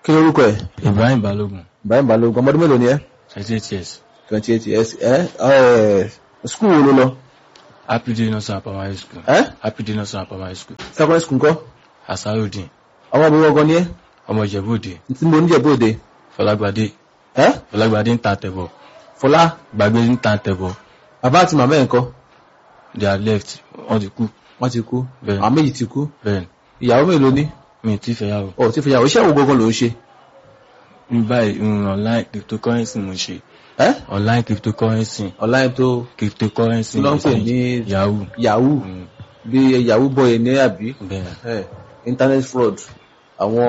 kí lórúkọ ẹ̀ Ibrahim Balogun Ibrahim Balógun ọmọdún mélòó ni ẹ́ twenty eight years twenty eight years ẹ́ ẹ́ skul wo ló lọ Happy Day Nursery Primary School ẹ́ Happy Day Nursery Primary School secondary school ńkọ́ Asarudin ọmọ ọmọ ọgọ́ ni ẹ́ ọmọ Ìjẹ̀bú Òde tí mo níjẹ̀ bóde Fọlágbadé ẹ́ Fọlágbadé ń ta tẹ̀bọ̀ Fọlá Gbàgbé ń ta tẹ̀bọ̀ bàbá àti màmá ẹ̀ ńkọ́ they are left wọ́n ti kú wọ́n ti kú Bẹ́ẹ̀. àwọn méjì ti kú bẹ́ẹ̀ ìyàwó mélòó ní mi ì tí fẹ́ yàwó ọ̀ tí fìyàwó iṣẹ́ wo gangan ló ń ṣe ní báyìí mm, online cryptocurrency mo ṣe ẹ́ online cryptocurrency online tó cryptocurrency Kí ló ń pè exchange. ní- yahoo yahoo Mm, bí yahoo boy ní àbí bẹ́ẹ̀ ẹ̀ internet fraud àwọn